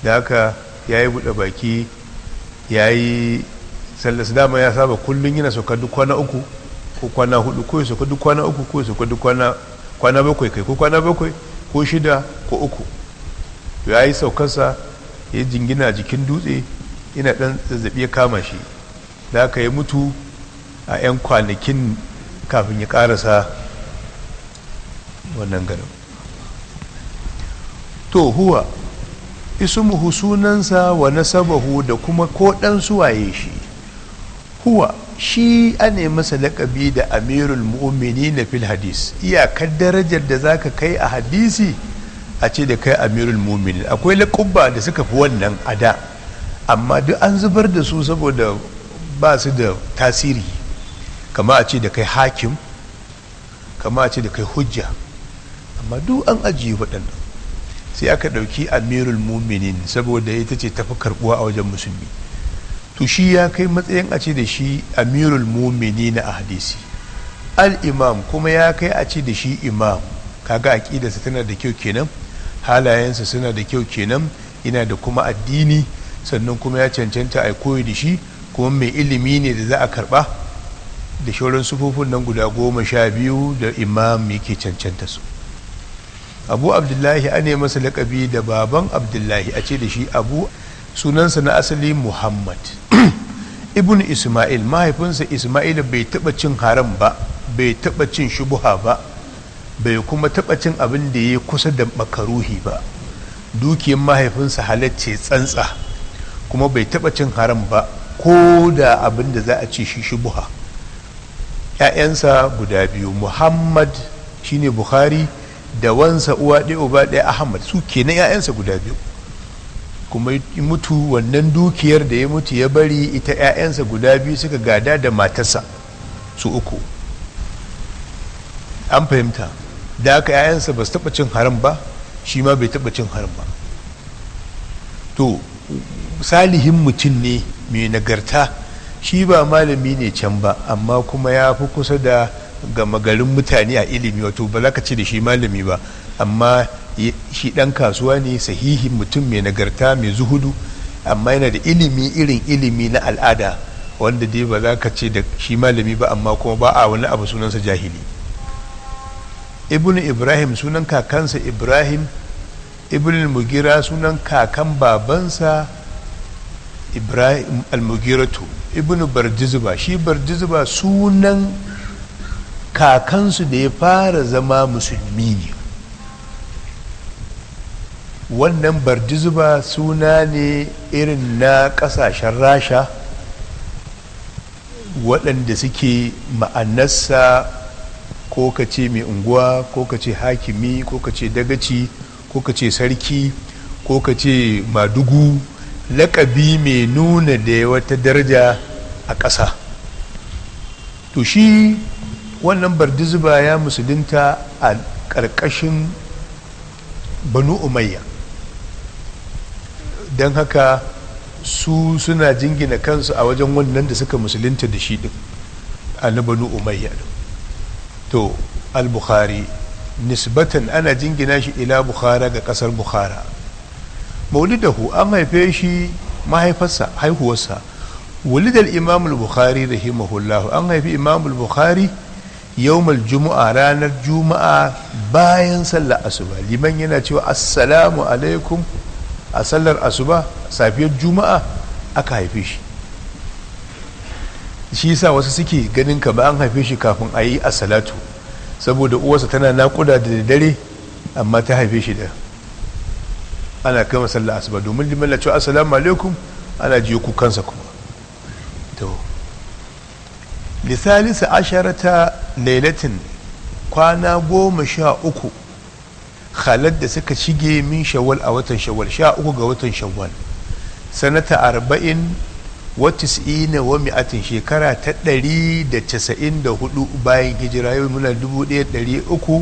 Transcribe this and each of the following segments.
da haka ya yi buɗe baki ya yi sallas dama ya saba kullum yana sauka duk kwana uku ko kwana hudu ko ya sauka duk kwana uku ko ya sauka duk kwana bakwai kai ko kwana bakwai ko shida ko uku ya yi saukarsa ya jingina jikin dutse yana ɗan zazzabi ya kama shi da haka ya mutu a 'yan kwanakin kafin ya ƙarasa wannan garin to huwa ismuhu sunansa wa nasabahu da kuma ko dan suwaye shi huwa shi ane masa laƙabi da amirul mu'mini na fil hadis iyakar darajar da zaka kai a hadisi a ce da kai amirul mu'mini akwai laƙubba da suka fi wannan a da amma duk an zubar da su saboda ba su da tasiri kama a ce da kai hakim kama a ce da kai hujja amma duk an ajiye waɗannan sai aka ɗauki amirul muminin saboda ita ce tafi karɓuwa a wajen musulmi to shi ya kai matsayin a ce da shi amirul mumini na a hadisi al-imam kuma ya kai a ce da shi imam kaga aƙidarsa tana da kyau kenan halayensa suna da kyau kenan ina da kuma addini sannan kuma ya cancanta a koyi da shi kuma mai ilimi ne da za a karɓa da shauran sufofin nan guda goma sha biyu da imam yake cancanta su abu abdullahi ane masa lakabi da baban abdullahi a ce da shi abu sunansa na asali muhammad ibn isma'il mahaifinsa isma'il bai taba cin haram ba bai taba cin shubuha ba bai kuma taba cin abin da ya kusa da makaruhi ba dukiyar mahaifinsa halacce tsantsa kuma bai taba cin haram ba ko da abin da za a ce shi shubuha 'ya'yansa guda biyu muhammad shine bukhari da wansa uwa ɗaya uba ɗaya ahmad su kenan 'ya'yansa guda biyu kuma mutu wannan dukiyar da ya mutu ya bari ita 'ya'yansa guda biyu suka gada da matarsa su uku an fahimta da aka 'ya'yansa ba su taɓa cin haram ba shi ma bai taɓa cin haram ba to salihin mutum ne mai nagarta shi ba malami ne can ba amma kuma ya fi kusa da gama garin mutane a ilimi wato ba za ka ce da shi malami ba amma shi ɗan kasuwa ne sahihin mutum mai nagarta mai zuhudu amma yana da ilimi irin ilimi na al'ada wanda dai ba za ka ce da shi malami ba amma kuma ba a wani abu sunansa jahili ibn ibrahim sunan kakansa ibrahim ibn mugira sunan kakan babansa ibrahim al-mugiratu ibn barjizba shi barjizba sunan kakansu da ya fara zama musulmi ne wannan barjizba suna ne irin na kasashen rasha waɗanda suke ma'anarsa ko ka ce mai unguwa ko ka ce hakimi ko ka ce dagaci ko ka ce sarki ko ka ce madugu lakabi mai nuna da wata daraja a ƙasa to shi wannan bardizuba ya musulunta a ƙarƙashin banu umayya don haka su suna jingina kansu a wajen wannan da suka musulunta da shi din a na banu umayya to al-bukhari nisbatan ana jingina shi ila bukhara ga kasar bukhara maulidahu an haife shi mahaifarsa haihuwarsa wulidal imam al-bukhari rahimahullahu an haifi imam al-bukhari yawmal juma'a ranar juma'a bayan sallar asuba liman yana cewa assalamu alaikum a sallar asuba safiyar juma'a aka haife shi shi yasa wasu suke ganin ka ba an haife shi kafin a yi salatu saboda uwarsa tana nakuda da dare amma ta haife shi da ana kama sallar asuba domin liman na cewa assalamu alaikum ana jiyo kukansa kuma to lisalisa asharata lailatin kwana goma sha uku khalad da suka shige min shawwal a watan shawwal sha uku ga watan shawwal sanata arba'in wa tis'ina wa mi'atin shekara ta ɗari da casa'in da hudu bayan hijira yau muna dubu ɗaya ɗari uku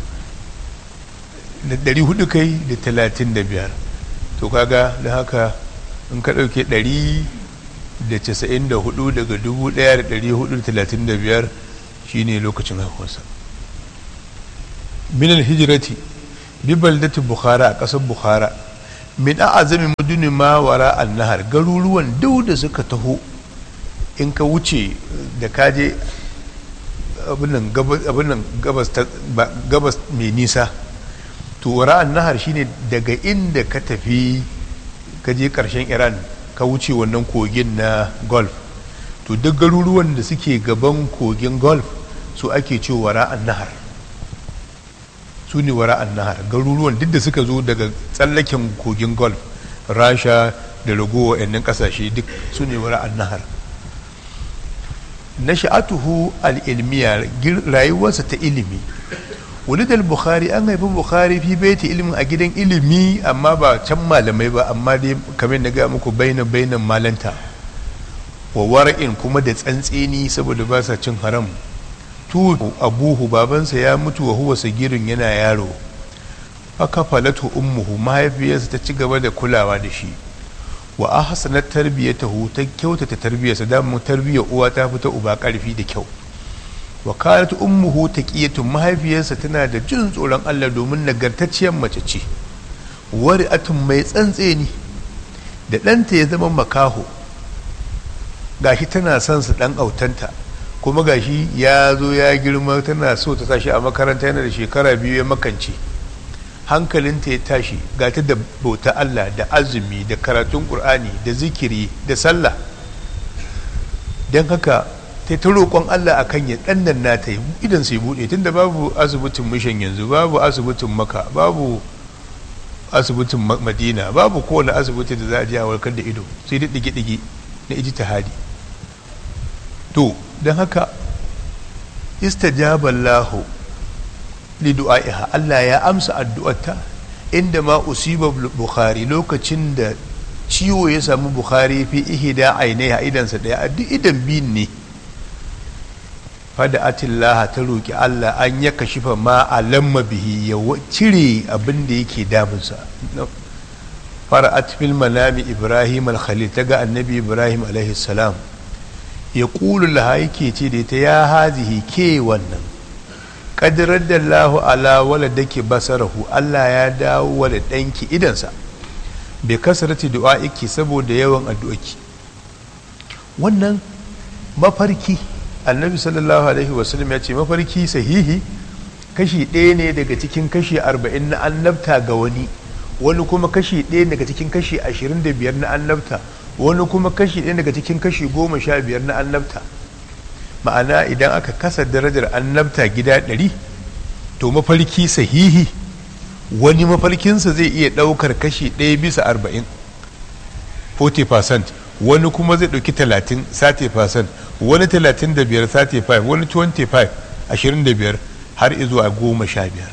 da ɗari hudu kai da talatin da biyar to kaga da haka in ka ɗauke ɗari da casa'in da hudu daga dubu ɗaya da ɗari hudu da talatin da biyar shine lokacin haihuwarsa minal hijirati bi baldati bukhara a ƙasar bukhara min a'azami muduni ma wara annahar garuruwan duk da suka taho in ka wuce da kaje abin gabas mai nisa to wara annahar shine daga inda ka tafi ka je karshen iran ka wuce wannan kogin na golf to duk garuruwan da suke gaban kogin golf su ake ce wara annahar su ne wara annahar garuruwan duk da suka zo daga tsallaken kogin golf rasha da ragowa yannan kasashe duk su ne wara annahar na sha'atuhu al'ilmiya rayuwarsa ta ilimi wulidal bukhari an haifi bukhari fi baiti ilimin a gidan ilimi amma ba can malamai ba amma dai kamar na gaya muku bainan bainan malanta wa wara'in kuma da tsantseni saboda ba sa cin haram tu abuhu babansa ya mutu wa huwa sagirin yana yaro aka falatu ummuhu mahaifiyarsa ta ci gaba da kulawa da shi wa ahsanat tarbiyatahu ta kyautata tarbiyarsa da mu tarbiyar uwa ta fita uba karfi da kyau wa kanat ummuhu taqiyatun mahaifiyarsa tana da jin tsoron Allah domin nagartacciyar mace ce wari'atun mai tsantseni da ɗanta ya zama makaho gashi tana son su ɗan autanta kuma gashi ya zo ya girma tana so ta sashi a makaranta yana da shekara biyu ya makance hankalinta ya tashi ga ta da bauta Allah da azumi da karatun Kur'ani da zikiri da sallah don haka ta ta roƙon Allah akan ya ɗannan nata idan sai buɗe tunda babu asibitin mishan yanzu babu asibitin maka babu asibitin madina babu kowane asibiti da za a je a warkar da ido sai da ɗige-ɗige na ijtihadi to don haka istajaballahu li du'a'iha Allah ya amsa addu'arta inda ma usiba bukhari lokacin da ciwo ya samu bukhari fi ihda ainiha idansa daya a duk idan biyun ne fada atillaha ta roki Allah an ya kashifa ma alamma bihi ya cire abin da yake damunsa fara'at fil manami ibrahim al-khalil ta ga annabi ibrahim alaihi salam ya ƙulu laha yake ce da ta ya hazihi ke wannan ƙadirar da lahu ala wala da ke basarahu Allah ya dawo wala ɗanki idansa bai kasarci du'a'iki saboda yawan addu'aki wannan mafarki annabi sallallahu alaihi wasallam ya ce mafarki sahihi kashi ɗaya ne daga cikin kashi arba'in na annabta ga wani wani kuma kashi ɗaya daga cikin kashi ashirin da biyar na annabta wani kuma kashi ɗaya daga cikin kashi goma sha biyar na annabta ma'ana idan aka kasa darajar annabta gida ɗari to mafarki sahihi wani mafarkinsa zai iya ɗaukar kashi ɗaya bisa arba'in 40% wani kuma zai ɗauki 30 30% wani 35 35 wani 25 25 har izuwa goma sha biyar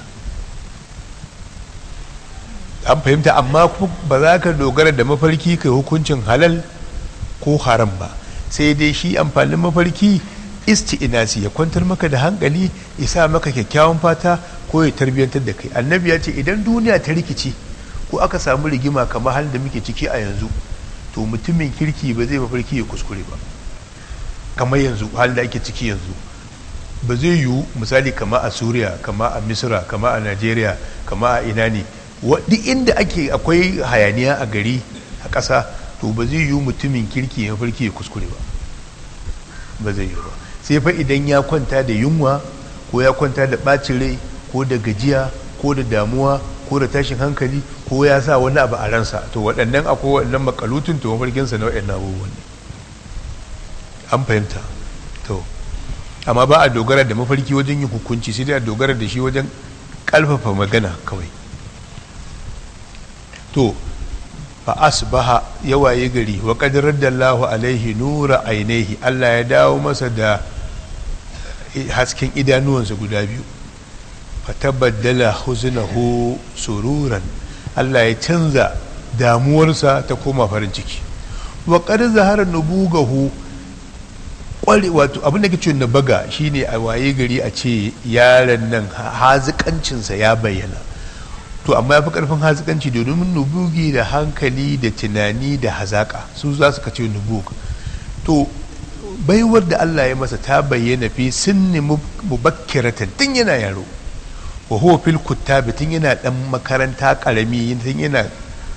an fahimta amma ba za ka dogara da mafarki kai hukuncin halal ko haram ba sai dai shi amfanin mafarki isti'inasi ya kwantar maka da hankali ya sa maka kyakkyawan fata ko ya tarbiyyantar da kai annabi ya ce idan duniya ta rikici ko aka samu rigima kamar halin da muke ciki a yanzu to mutumin kirki ba zai mafarki ya kuskure ba kamar yanzu halin da ake ciki yanzu ba zai yiwu misali kama a suriya kama a misra kama a nigeria kama a ina ne duk inda ake akwai hayaniya a gari a ƙasa to ba zai yiwu mutumin kirki ya farki ya kuskure ba ba zai yiwu ba sai fa idan ya kwanta da yunwa ko ya kwanta da ɓacin rai ko da gajiya ko da damuwa ko da tashin hankali ko ya sa wani abu a ransa to waɗannan akwai waɗannan makalutun to mafarkinsa na waɗannan abubuwan ne an fahimta to amma ba a dogara da mafarki wajen yin hukunci sai dai a dogara da shi wajen ƙalfafa magana kawai to fa asbaha ya waye gari wa qad raddallahu alaihi nura ainihi Allah ya dawo masa da hasken idanuwansa guda biyu fa tabaddala huznahu sururan Allah ya canza damuwarsa ta koma farin ciki wa qad zahara nubugahu kware wato abin da ke na baga shine a waye gari a ce yaron nan hazikancinsa ya bayyana to amma ya fi karfin hazikanci domin nubugi da hankali da tunani da hazaka su za su kace nubug to baiwar da Allah ya masa ta bayyana fi sinni mubakkiratan tun yana yaro wa huwa fil kuttabi tun yana dan makaranta karami tun yana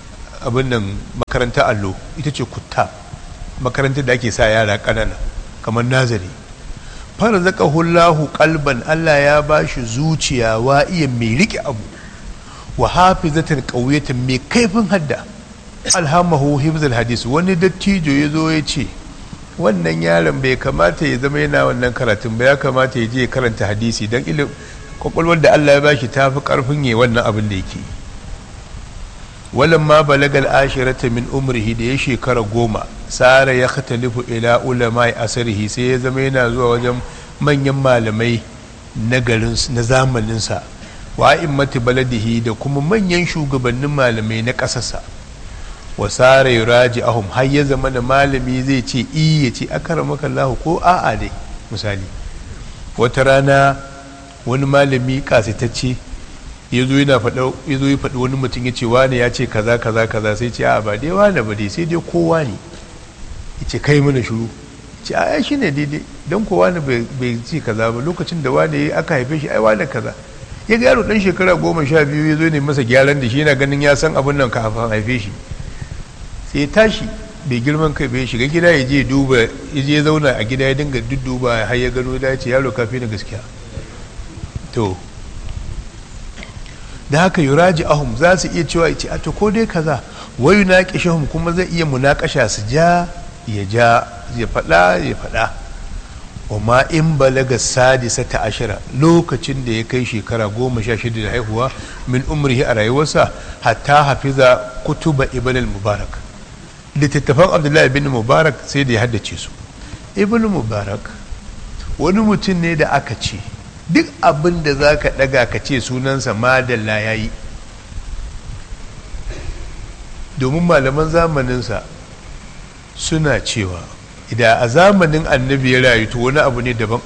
abin nan makaranta allo ita ce kutta makarantar da ake sa yara ƙanana kamar nazari fara zaka hullahu kalban Allah ya ba shi zuciya wa iya mai rike abu wa hafizatan qawiyatan mai kaifin hadda alhamahu hifzul hadis wani dattijo ya zo ya ce wannan yaron bai kamata ya zama yana wannan karatun ba ya kamata ya je ya karanta hadisi don ilim kwakwalwar da Allah ya ba shi tafi karfin ya wannan abin da yake walan ma balagal ashirata min umrihi da ya shekara goma sara ya khatalifu ila ulama asarihi sai ya zama yana zuwa wajen manyan malamai na garin na zamaninsa wa immati baladihi da kuma manyan shugabannin malamai na ƙasarsa wa sara yuraji ahum har ya zama da malami zai ce i ya ce akaramaka Allah ko a'a dai misali wata rana wani malami kasitacce ya zo yana faɗa ya zo ya faɗi wani mutum ya ce wane ya ce kaza kaza kaza sai ce a'a ba dai wane ba dai sai dai kowa ne ya ce kai mana shiru ce a shi ne daidai don kowa ne bai ce kaza ba lokacin da wane aka haife shi ai wane kaza ya ga yaro dan shekara goma sha biyu ya zo ne masa gyaran da shi yana ganin ya san abin nan kafin haife shi sai ya tashi bai girman kai bai shiga gida ya je duba ya je zauna a gida ya dinga dudduba har ya gano da ce yaro kafi na gaskiya to da haka yuraji ahum za su iya cewa ce a to ko dai kaza wayu na kishahum kuma zai iya munakasha su ja ya ja ya faɗa ya faɗa wa ma in balaga sadisa ta ashira lokacin da ya kai shekara goma sha shida da haihuwa min umrihi a rayuwarsa hatta hafiza kutuba ibn al-mubarak littattafan abdullahi bin mubarak sai da ya haddace su ibn mubarak wani mutum ne da aka ce duk abin da za ka ɗaga ka ce sunansa madalla ya yi domin malaman zamaninsa suna cewa idan a zamanin annabi ya rayu to wani abu ne daban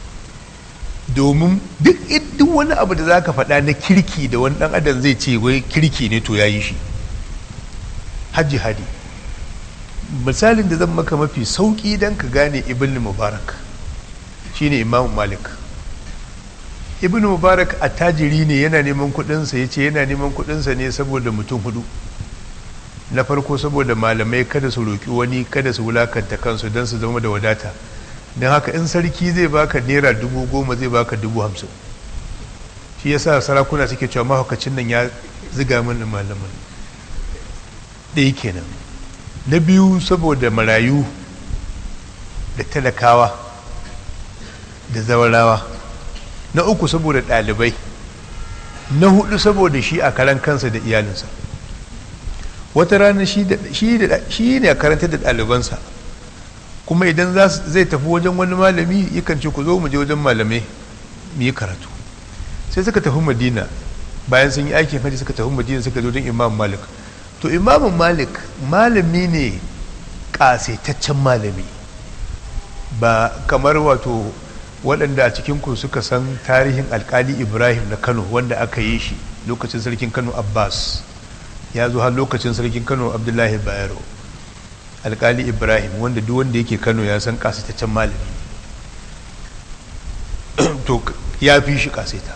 domin duk wani abu da za ka faɗa na kirki da wani ɗan adam zai ce wai kirki ne to ya yi shi hajji hadi misalin da zan maka mafi sauƙi don ka gane ibn mubarak shine imam malik ibn mubarak attajiri ne yana neman kudinsa ya ce yana neman kudinsa ne saboda mutum hudu na farko saboda malamai kada su roƙi wani kada su wulakanta kansu don su zama da wadata don haka in sarki zai baka naira dubu goma zai baka dubu hamsin shi yasa sarakuna suke cewa mahaukacin nan ya ziga min malaman ɗaya kenan na biyu saboda marayu da talakawa da zawarawa na uku saboda ɗalibai na hudu saboda shi a karan kansa da iyalinsa wata rana shi ne a karanta da ɗalibansa kuma idan zai tafi wajen wani malami yakan ce ku zo mu je wajen malamai mu yi karatu sai suka tafi madina bayan sun yi aikin hajji suka tafi madina suka zo wajen imam malik to imam malik malami ne ƙasaitaccen malami ba kamar wato waɗanda a cikinku suka san tarihin alkali ibrahim na kano wanda aka yi shi lokacin sarkin kano abbas ya zo har lokacin sarkin kano abdullahi bayero alkali ibrahim wanda duk wanda yake kano ya san kasitaccen malami to ya fi shi kasita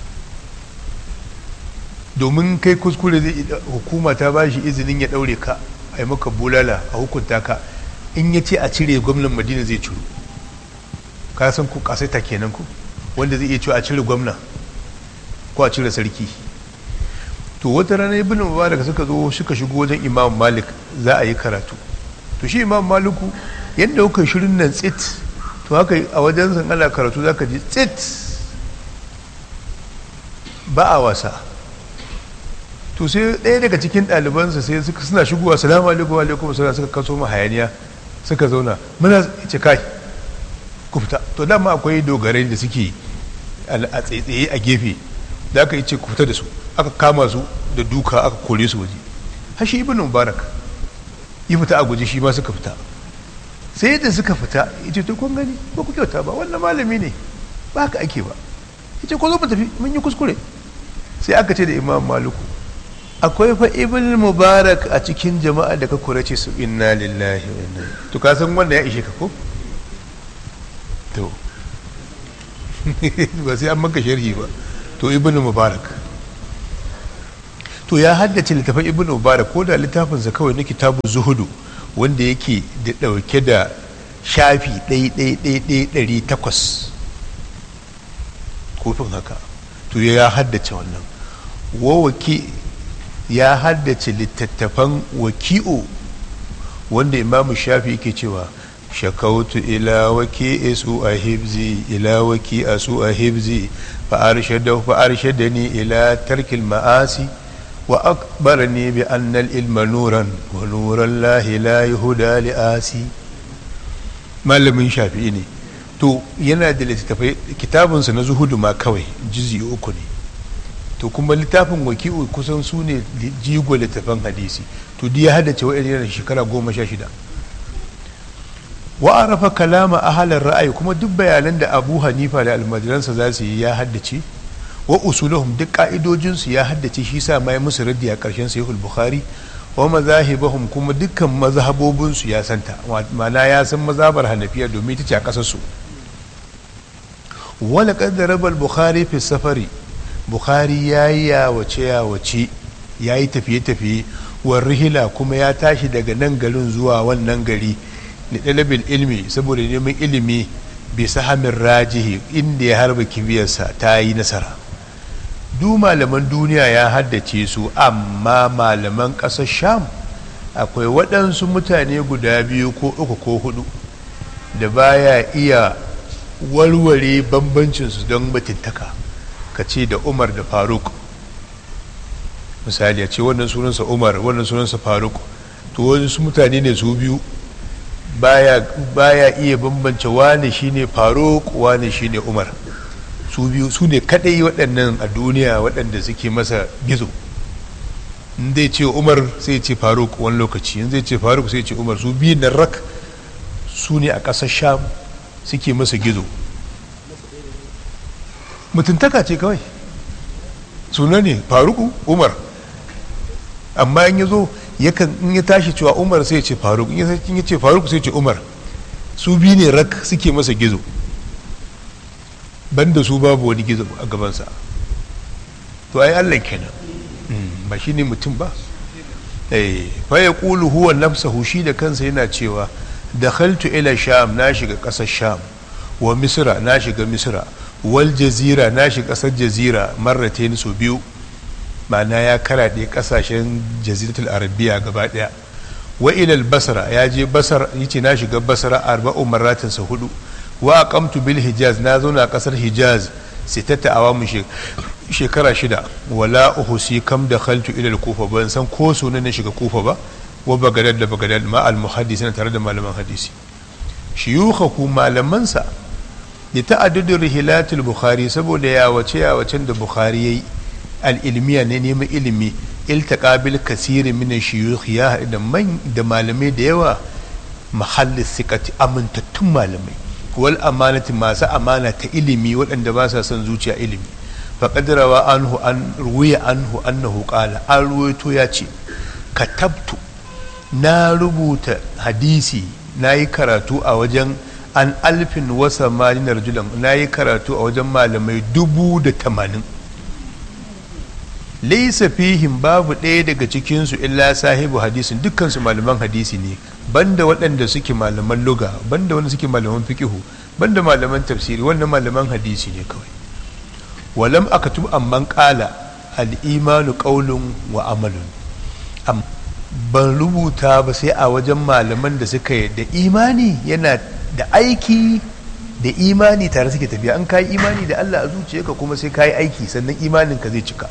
domin kai kuskure zai hukuma ta ba shi izinin ya ɗaure ka a yi maka bulala a hukunta ka in ya ce a cire gwamnan madina zai ciro ka san ku kasaita kenan ku wanda zai iya cewa a cire gwamna ko a cire sarki to wata rana ibn mubarak suka zo suka shigo wajen imam malik za a yi karatu to shi imam maliku yadda kuka shirin nan tsit to haka a wajen san ana karatu za ka ji tsit ba a wasa to sai ɗaya daga cikin ɗalibansa sai suka suna shigowa salamu alaikum alaikum salam suka kaso ma hayaniya suka zauna muna ce kai ku fita to dama akwai dogarai da suke a tsaitsaye a gefe da aka yi ce ku fita da su aka kama su da duka aka kore su waje hashi ibn mubarak yi fita a guji shi ma suka fita sai da suka fita ya ce to kun gani ba ku kyauta ba wannan malami ne ba haka ake ba ya ce ko zo mu tafi mun yi kuskure sai aka ce da imam maluku akwai fa ibn mubarak a cikin jama'a da ka kurace su inna lillahi wa inna to ka san wanda ya ishe ka ko to ba sai an maka sharhi ba to ibn mubarak to ya haddace littafin ibn mubarak ko da littafinsa kawai na kitabu zuhudu wanda yake da ɗauke da shafi ɗai takwas kofin haka to ya haddace wannan wawaki ya haddace littattafan waki'u wanda imamu shafi ke cewa shakautu ila waki su a hibzi ila waki a su a hibzi fa'arshadani ila tarkil ma'asi wa akbarani bi annal ilma nuran wa nuran lahi la yahuda li asi malamin shafi'i ne to yana da littattafai kitabinsa na zuhudu ma kawai jizi uku ne to kuma littafin waki'u kusan su ne jigo littafin hadisi to ya haddace wa'in yana shekara goma sha shida wa arafa kalama ahalar ra'ayi kuma duk bayanan da abu hanifa da almajiransa za su yi ya haddace wa usulahum duk ka'idojinsu ya haddace shi sa mai musu raddi a ƙarshen sahihul bukhari wa mazahibahum kuma dukkan mazhabobinsu ya santa ma'ana ya san mazhabar hanafiya domin ita ce a ƙasar su wala qaddara al bukhari fi safari bukhari yayi yawace yawace yayi tafiye tafiye wa rihila kuma ya tashi daga nan garin zuwa wannan gari da ɗalibin ilmi saboda neman ilimi bai sahamin rajihi inda ya harba kibiyarsa ta yi nasara du malaman duniya ya haddace su amma malaman ƙasar sham akwai waɗansu mutane guda biyu ko uku ko hudu da baya iya warware bambancinsu don batintaka ka ce da umar da faruk misali a ce wannan sunansa umar wannan sunansa faruk to wasu mutane ne su biyu baya, baya iya bambance wane shine faruk wane shine umar su biyu su ne kadai waɗannan a duniya waɗanda suke masa gizo in zai ce umar sai ce faruk wani lokaci in zai ce faruk sai ce umar su biyu na rak su ne a ƙasar sham suke masa gizo mutuntaka ce kawai suna ne faruku umar amma in ya zo yakan in ya tashi cewa umar sai ce faruk in ya ce faruk sai ce umar su biyu ne rak suke masa gizo banda su babu wani gizo a gabansa to ai allah kenan ba shi ne mutum ba fa ya ƙulu huwa nafsahu shi da kansa yana cewa da khaltu ila sham na shiga ƙasar sham wa misra na shiga misra wal jazira na shiga ƙasar jazira marratain so biyu ma'ana ya karaɗe ƙasashen jaziratul arabiya gaba ɗaya wa ilal basra ya je basar yace na shiga basra arba'u marratin sa hudu wa aqamtu bil hijaz na zauna ƙasar hijaz sitata awamu shekara shida wala uhusi kam da khaltu ila kufa ban san ko sunan na shiga kufa ba wa bagadad da bagadad ma al muhaddis tare da malaman hadisi shiyukhaku malamansa da ta'addudin rihilatul bukhari saboda ya wace ya wacen da bukhari yayi al-ilmiya ne neman ilimi iltaqa bil kasiri min shuyukh ya da man da malamai da yawa mahallis sikati amintattun malamai wal amanati masu amana ta ilimi waɗanda ba sa son zuciya ilimi faqad rawa anhu an ruwiya anhu annahu qala an ruwaito ya ce katabtu na rubuta hadisi na yi karatu a wajen an alfin wasa malinar julan na yi karatu a wajen malamai dubu da tamanin laisa fihim babu ɗaya daga cikinsu illa sahibu hadisin dukkansu malaman hadisi ne banda waɗanda suke malaman luga banda wanda suke malaman fikihu banda malaman tafsiri wannan malaman hadisi ne kawai walam akatub amman qala al-imanu qawlun wa amalun ban rubuta ba sai a wajen malaman da suka yadda imani yana da aiki da imani tare suke tafiya an kayi imani da Allah a zuciyarka kuma sai kayi aiki sannan imaninka zai cika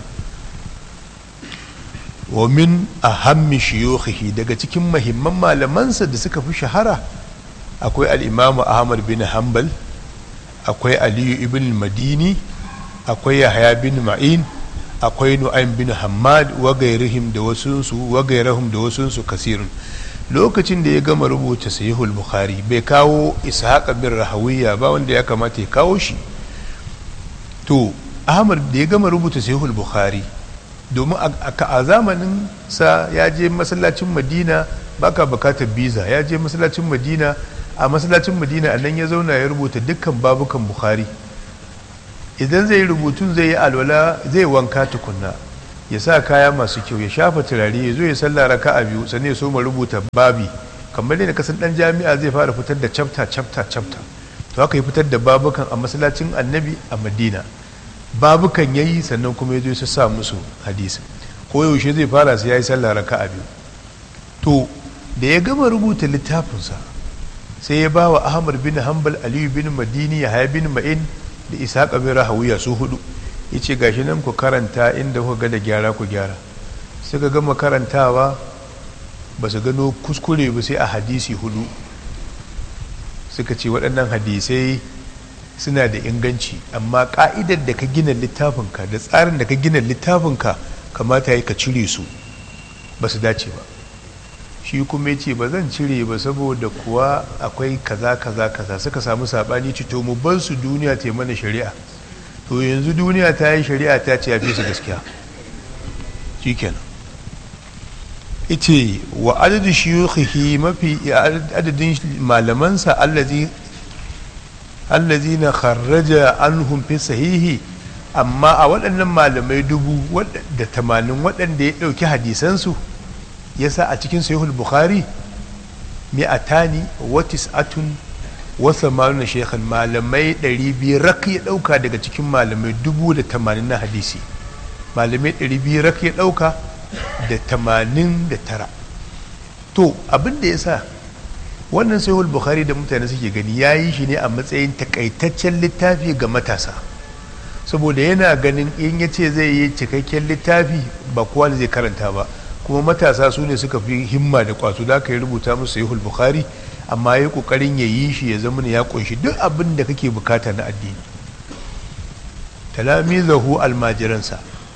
wa min ahammi shiyukhihi daga cikin mahimman malamansa da suka fi shahara akwai al-Imam Ahmad bin Hanbal akwai Aliyu ibn Madini akwai Yahya bin Ma'in akwai Nu'aym bin Hammad wa gairihim da wasunsu wa gairahum da wasunsu kasirun lokacin da ya gama rubuta sahihul bukhari bai kawo ishaq bin rahawiya ba wanda ya kamata ya kawo shi to ahmad da ya gama rubuta sahihul bukhari domin a zamanin sa ya je masallacin madina baka bukatar biza ya je masallacin madina a masallacin madina a nan ya zauna ya rubuta dukkan babukan bukhari idan zai rubutun zai yi alwala zai wanka tukunna ya sa kaya masu kyau ya shafa turare ya zo ya sallah raka a biyu sannan ya so rubuta babi kamar yadda kasan dan jami'a zai fara fitar da chapter chapter chapter to haka ya fitar da babukan a masallacin annabi a madina babukan ya yi sannan kuma ya zo ya sa musu hadisi ko yaushe zai fara sai ya yi sallah raka a biyu to da ya gama rubuta littafinsa sai ya ba wa ahmad bin hanbal aliyu bin madini ya haya bin ma'in da isa bin rahawiya su hudu ya ce gashi nan ku karanta inda kuka ga da gyara ku gyara suka gama karantawa ba su gano kuskure ba sai a hadisi hudu suka ce waɗannan hadisai suna da inganci amma ƙa'idar da ka gina littafinka da tsarin da ka gina littafinka kamata ya ka cire su ba su dace ba shi kuma ya ce ba zan cire ba saboda kuwa akwai kaza kaza kaza suka samu saɓani ci to mu bar su duniya ta mana shari'a to yanzu duniya ta yi shari'a ta ce ya fi su gaskiya shi kenan ita wa adadin shiyukhihi mafi adadin malamansa allazi allazi na kharraja anhum fi sahihi amma a waɗannan malamai dubu da tamanin waɗanda ya ɗauki hadisansu ya sa a cikin sahihul bukhari mi'atani wa tis'atun wa samanuna shekhan malamai ɗari biyu rak ya ɗauka daga cikin malamai dubu da tamanin na hadisi malamai ɗari biyu rak ya ɗauka da tamanin da tara to abin da ya sa wannan sahihul bukhari da mutane suke gani ya yi shi ne a matsayin takaitaccen littafi ga matasa saboda yana ganin in ya ce zai yi cikakken littafi ba kowa zai karanta ba kuma matasa su ne suka fi himma da kwazo da aka yi rubuta musu sahihul bukhari amma ya kokarin ya yi shi ya zama ya kunshi duk abin da kake bukata na addini talamizahu almajiransa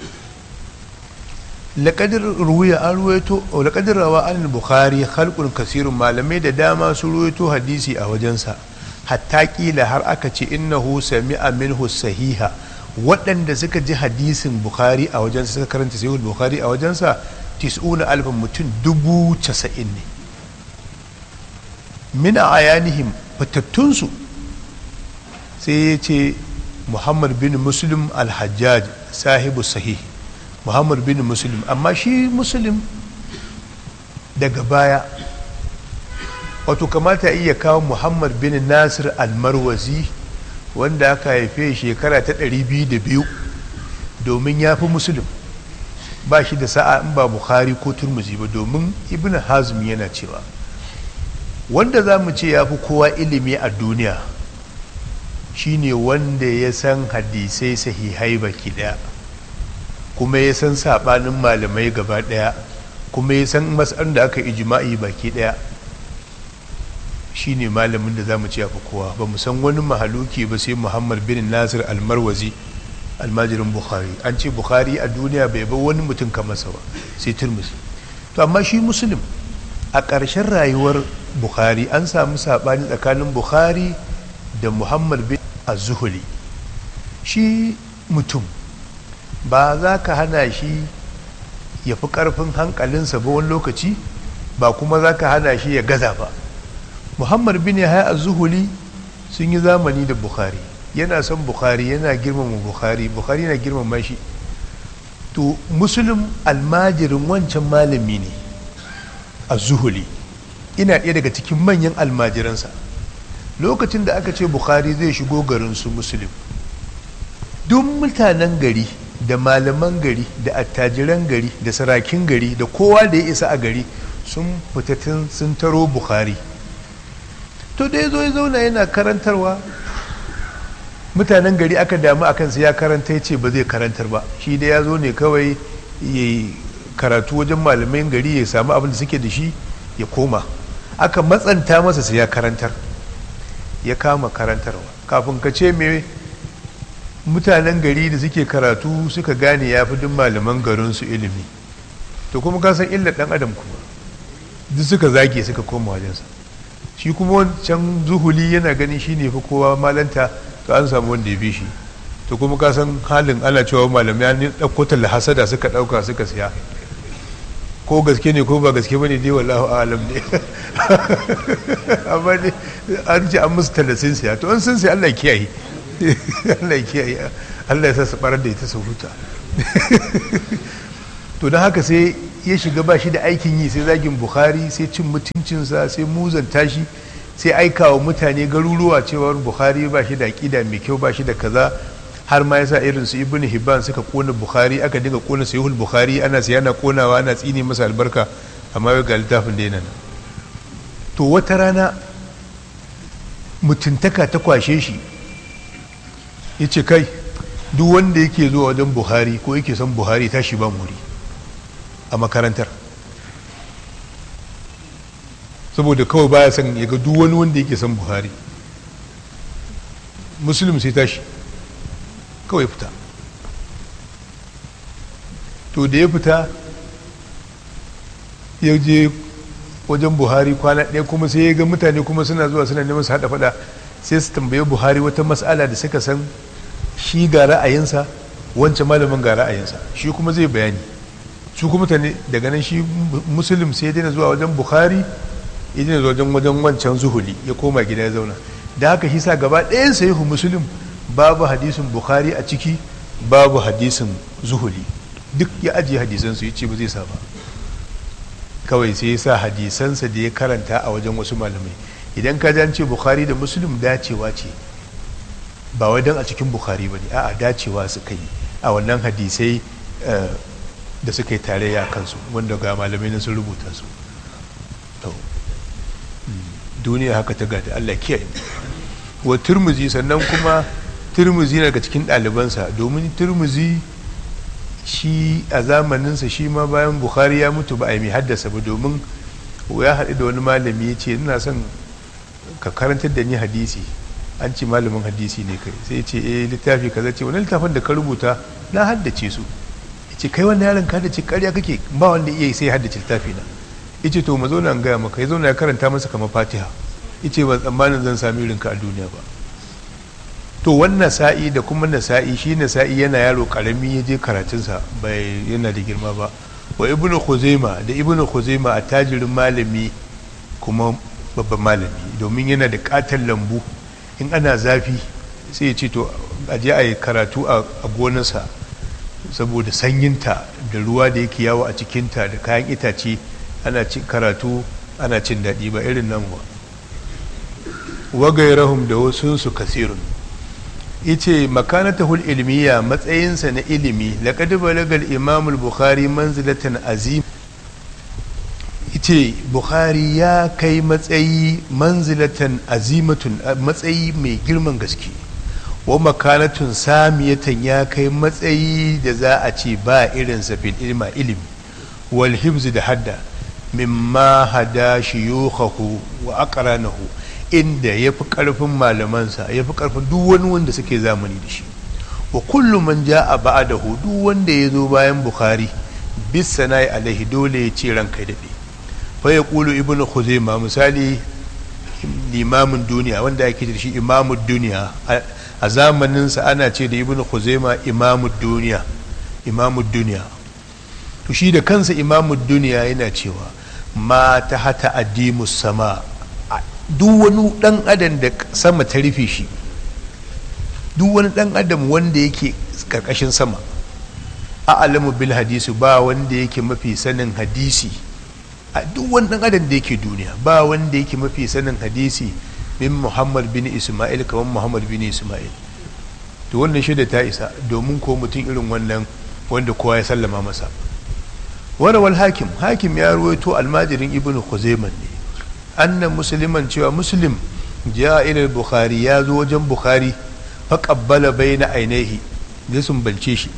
laƙadar ruwaya an ruwaito laƙadar rawa an bukhari halkun kasirun malamai da dama su ruwaito hadisi a wajensa hatta kila har aka ce innahu sami'a minhu sahiha waɗanda suka ji hadisin bukhari a wajensa suka karanta sahihul bukhari a wajensa tis'una alfin mutum dubu casa'in ne min a ayanihim fatattunsu sai ya ce muhammad bin muslim al-hajjaj sahibu sahih muhammad bin muslim amma shi muslim daga baya wato kamata iya kawo muhammad bin nasir al-marwazi wanda aka haife shekara ta 202 domin ya fi muslim ba shi da sa'a in ba bukhari ko turmuzi ba domin ibn hazm yana cewa wanda za mu ce ya fi kowa ilimi a duniya shine wanda ya san hadisai sahihai baki daya kuma ya san sabanin malamai gaba daya kuma ya san mas'an da aka ijma'i baki daya shine malamin da za mu ce ya fi kowa ba mu san wani mahaluki ba sai muhammad bin nasir almarwazi almajirin bukhari an ce bukhari a duniya bai bar wani mutum kamarsa ba sai turmusi to amma shi muslim a ƙarshen rayuwar bukhari an samu saɓani tsakanin bukhari da muhammad bin az-zuhuli shi mutum ba za ka hana shi ya fi ƙarfin hankalinsa ba wani lokaci ba kuma za ka hana shi ya gaza ba muhammad bin yahya az-zuhuli sun yi zamani da bukhari yana son bukhari yana girmama bukhari bukhari yana girmama shi to musulun almajirin wancan malami ne a zuhuli ina ɗaya daga cikin manyan almajiransa lokacin da aka ce bukhari zai shigo garin su musulun duk mutanen gari da malaman gari da attajiran gari da sarakin gari da kowa da ya isa a gari sun fitattun sun taro bukhari to da ya zo ya zauna yana karantarwa mutanen gari aka damu a kansa ya karanta ya ce ba zai karantar ba shi da ya zo ne kawai ya karatu wajen malamai gari ya samu abin da suke da shi ya koma aka matsanta masa sai ya karantar ya kama karantarwa kafin ka ce me mutanen gari da suke karatu suka gane ya fi duk malaman garinsu ilimi to kuma ka san illar dan adam kuma duk suka zage suka koma wajensa shi kuma wancan zuhuli yana ganin shi ne fi kowa malanta to an samu wanda ya fi shi to kuma ka san halin ana cewa malamai an ɗauko talla hasada suka ɗauka suka siya ko gaske ne ko ba gaske ba ne dai wallahu alam ne amma ne an ce an musu talla sun siya to an sun siya Allah kiyaye Allah kiyaye Allah ya sa su barar da ita su huta to don haka sai ya shiga ba shi da aikin yi sai zagin bukhari sai cin mutuncinsa sai muzanta shi sai aika wa mutane garuruwa cewar bukhari ba shi da aƙida mai kyau ba shi da kaza har ma yasa irin su ibnu hibban suka kona bukhari aka dinga kona sahihul bukhari ana siya na konawa ana tsine masa albarka amma yau ga littafin da nan to wata rana mutuntaka ta kwashe shi ya ce kai duk wanda yake zuwa wajen buhari ko yake son buhari tashi ba muri a makarantar saboda kawai baya son ya ga duk wani wanda yake son buhari musulun sai tashi kawai fita to da ya fita ya je wajen buhari kwana ɗaya kuma sai ya ga mutane kuma suna zuwa suna neman su haɗa faɗa sai su tambaye buhari wata matsala da suka san shi ga ra'ayinsa wancan malamin ga ra'ayinsa shi kuma zai bayani su kuma mutane daga nan shi musulun sai ya daina zuwa wajen buhari ya daina zuwa wajen wajen wancan zuhuli ya koma gida ya zauna da haka shi sa gaba ɗayan sahihu musulun babu hadisin buhari a ciki babu hadisin zuhuli duk ya ajiye hadisansu ya ce ba zai sa ba kawai sai ya sa hadisansa da ya karanta a wajen wasu malamai idan ka ce bukhari da muslim dacewa ce ba wai don a cikin bukhari ba ne a'a dacewa suka yi a wannan hadisai da suka yi tarayya kansu wanda ga malamai na sun rubuta su duniya haka ta gada allah kiyaye wa turmuzi sannan kuma turmuzi daga cikin ɗalibansa domin turmuzi shi a zamaninsa shi ma bayan bukhari ya mutu ba a yi mai haddasa ba domin ya haɗu da wani malami ya ce ina son ka karantar da ni hadisi an ce malamin hadisi ne kai sai ce eh littafi kaza ce wani littafin da ka rubuta na haddace su ya ce kai wannan yaron ka haddace karya kake ba wanda iya sai haddace littafi na ya ce to mu zo nan gaya maka ya zo na ya karanta masa kamar fatiha ya ce ban tsammanin zan sami irinka a duniya ba to wannan sa'i da kuma nasa'i shi nasa'i yana yaro karami ya je karatunsa bai yana da girma ba wa ibnu khuzaima da ibnu khuzaima a tajirin malami kuma babban malami domin yana da katon lambu in ana zafi sai ya ce to a je a yi karatu a gonarsa saboda sanyinta da ruwa da yake yawo a cikinta da kayan itace ana cin karatu ana cin daɗi ba irin nan ba wagairahum da wasu su kasirun yace makanatahul ilmiya matsayinsa na ilimi laqad balagal imam al-bukhari manzilatan azim yace bukhari ya kai matsayi manzilatan azimatun matsayi mai girman gaske wa makanatun samiyatan ya kai matsayi da za a ce ba irin sa fil ilma ilimi wal hibz da hadda mimma hada shuyukhahu wa aqranahu inda ya fi ƙarfin malamansa ya fi ƙarfin duk wani wanda suke zamani da shi wa kullum man ja a ba'a da duk wanda ya zo bayan bukhari bis sana'i alaihi dole ya ce ranka daɗe fa ya ƙulu ibn khuzaima misali limamin duniya wanda ake da shi imamun duniya a zamaninsa ana ce da ibn khuzaima imamun duniya imamun duniya to shi da kansa imamun duniya yana cewa ma ta hata addimus sama duk wani dan adam da sama ta rufe shi duk wani dan adam wanda yake karkashin sama a alamu bil hadisi ba wanda yake mafi sanin hadisi a duk wani dan adam da yake duniya ba wanda yake mafi sanin hadisi min muhammad bin isma'il kamar muhammad bin isma'il to wannan shida ta isa domin ko mutum irin wannan wanda kowa ya sallama masa warawal hakim hakim ya ruwaito almajirin ibnu khuzaiman ne annan musulman cewa muslim ja ila bukhari ya zo wajen bukhari fa qabbala baina ainihi ya sumbance shi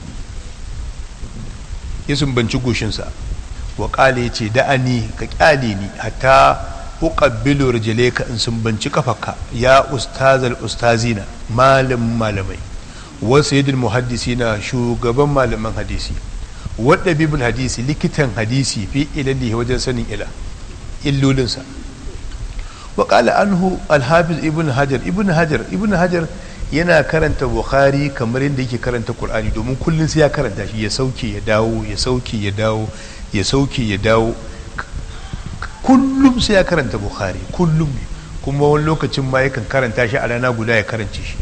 ya sumbanci goshinsa wa qala yace da'ani ka kyale ni hatta uqabbilu rijlayka in sumbanci kafarka ya ustazal ustazina malam malamai wa sayyidul muhaddisina shugaban malaman hadisi wadda bibul hadisi likitan hadisi fi ilalihi wajen sanin ila illolinsa وقال عنه الحافظ ابن حجر ابن حجر ابن حجر yana karanta bukhari kamar yadda yake karanta qur'ani domin kullum sai ya karanta shi ya sauke ya dawo ya sauke ya dawo ya sauke ya dawo kullum sai ya karanta bukhari kullum kuma wani lokacin ma yakan karanta shi a rana guda ya karance shi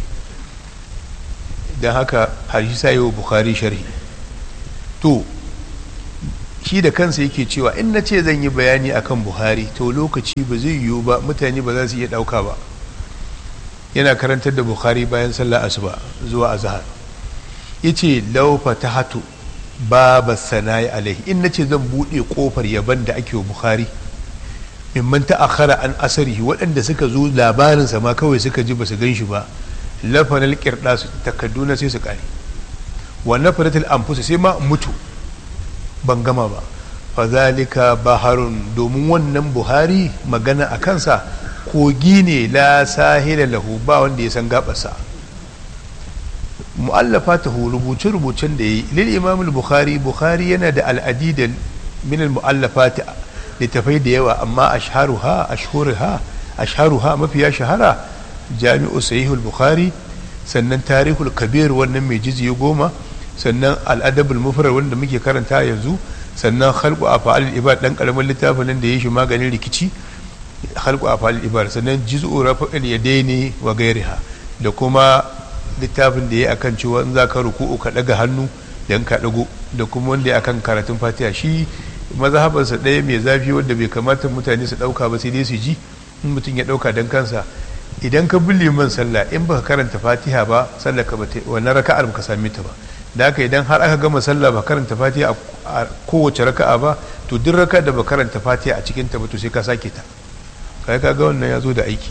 don haka hadisi sai wa bukhari sharhi to shi da kansa yake cewa in na ce zan yi bayani akan buhari to lokaci ba zai yiwu ba mutane ba za su iya ɗauka ba yana karantar da buhari bayan sallah asuba zuwa azhar yace law fatahatu baba sana'i alaihi in nace zan bude kofar yaban da ake wa bukhari mimman ta'akhara an asarihi waɗanda suka zo labarin sa ma kawai suka ji basu gan shi ba lafanal qirdas takadduna sai su kare wa nafaratul anfus sai ma mutu ban gama ba fazalika baharun domin wannan buhari magana a kansa kogi ne la sahila lahu ba wanda ya san gabarsa mu'allafa ta rubuce rubucen da ya yi lil imam bukhari bukhari yana da al'adida min al mu'allafat littafai da yawa amma ashharuha ashhuruha ashharuha mafiya shahara jami'u sahihul bukhari sannan tarihul kabir wannan mai jiziyo goma sannan al'adabul mufrad wanda muke karanta yanzu sannan khalqu af'alil ibad dan karamin littafin nan da ya shi maganin rikici khalqu af'alil ibad sannan juz'u rafa'il yadaini wa gairiha da kuma littafin da ya akan cewa in za ka ruku'u ka daga hannu dan ka dago da kuma wanda ya akan karatun fatiha shi mazhabansa ɗaya mai zafi wanda bai kamata mutane su ɗauka ba sai dai su ji in mutum ya ɗauka dan kansa idan ka bi liman sallah in baka karanta fatiha ba sallah ka bata wannan raka'ar baka same ta ba da haka idan har aka gama sallah ba karanta fatiha a kowace raka'a ba to duk raka da ba karanta fatiha a cikin ta ba to sai ka sake ta kai ka ga wannan ya zo da aiki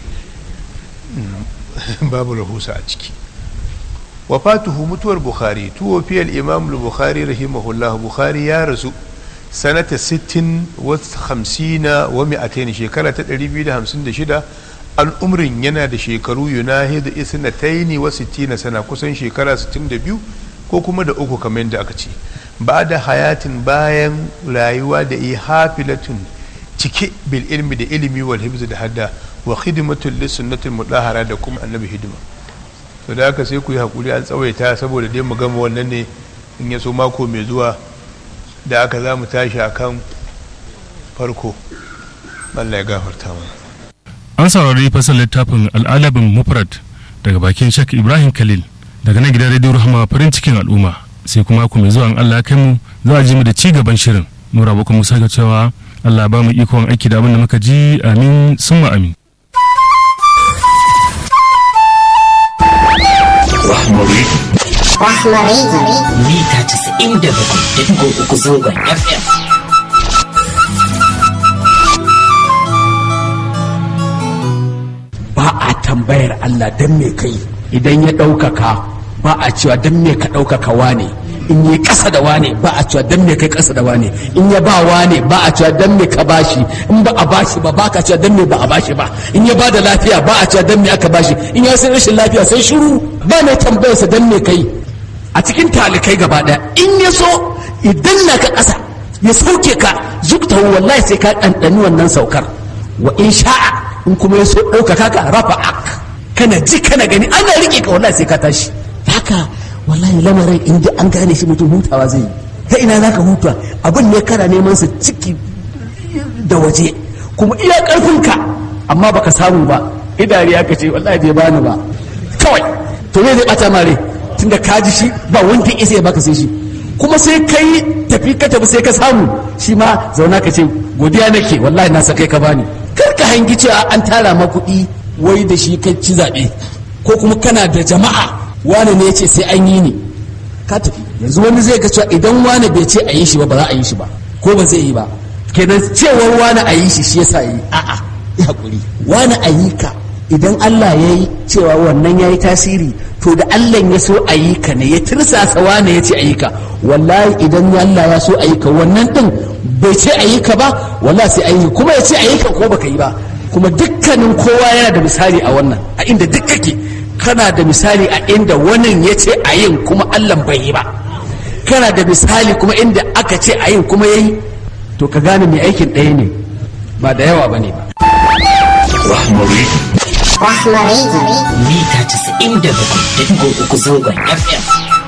babu rahusa a ciki wafatuhu mutuwar bukhari tuwo fiyar imam bukhari rahimahullah bukhari ya rasu sanata 60 wa 50 wa mi'atain shekara ta 256 an umrin yana da shekaru yunahid isnataini wa 60 sana kusan shekara 62 ko kuma da uku kamar yadda aka ce ba da hayatin bayan rayuwa da ihafilatun cike bil ilmi da ilimi wal hibz da hadda wa khidmatul lisunnatul mudahara da kuma annabi hidima to da haka sai ku yi hakuri an tsawaita saboda dai mu gama wannan ne in ya so mako mai zuwa da aka za mu tashi akan farko Allah ya gafarta mana an saurari fasal littafin al'adabin mufrad daga bakin shak ibrahim khalil daga nan gidan radio rahama farin cikin al'umma sai kuma ku mai zuwa an allah kai mu za a ji mu da ci gaban shirin nura bakwai musa ga cewa allah ba mu ikon aiki da abin da muka ji amin summa amin Rahmari. Rahmari. Mita casa'in da bakwai da digo uku zangon FM. ba a tambayar Allah don me kai idan ya ɗaukaka ba a cewa don me ka ɗaukaka wane in yi ƙasa da wane ba a cewa don me kai ƙasa da wane in ya ba wane ba a cewa don me ka bashi in ba a bashi ba ba ka cewa don me ba a bashi ba in ya ba da lafiya ba a cewa don me aka bashi in ya sai rashin lafiya sai shiru ba mai tambayarsa don me kai a cikin talikai gaba ɗaya in ya so idan na ka ƙasa ya sauke ka zukta wallahi sai ka ɗanɗani wannan saukar wa in sha'a in kuma ya so ɗaukaka ka rafa ak kana ji kana gani ana riƙe ka wallahi sai ka tashi haka wallahi lamarin in ji an gane shi mutum hutawa zai yi ta ina za ka huta abin ne kana neman sa ciki da waje kuma iya ƙarfinka amma baka samu ba idari ya ce wallahi bai bani ba kawai to me zai bata mare tunda ka ji shi ba wanda isa ya baka sai shi kuma sai kai tafi ka tafi sai ka samu shi ma zauna ka ce godiya nake wallahi na sakai ka bani kar ka hangi cewa an tara ma kuɗi wai da shi kai ci zaɓe ko kuma kana da jama'a wane ne ya ce sai an yi ni ka tafi yanzu wani zai ga cewa idan wane bai ce a yi shi ba ba za a yi shi ba ko ba zai yi ba kenan cewar wane a yi shi shi yasa yi a'a ya hakuri wane a yi ka idan Allah ya yi cewa wannan ya yi tasiri to da Allah ya so a yi ka ne ya tirsasa wane ya ce a yi ka wallahi idan Allah ya so a yi ka wannan din bai ce a yi ka ba wallahi sai a yi kuma ya ce a yi ka ko baka yi ba kuma dukkanin kowa yana da misali a wannan a inda duk kake kana da misali a inda wannan ya ce a yin kuma Allah bai yi ba kana da misali kuma inda aka ce a yin kuma ya yi to ka gane mai aikin ɗaya ne ba da yawa ba ne ba Rahmari. Rahmari. Mita casa'in da bakwai da digo uku zangon FM.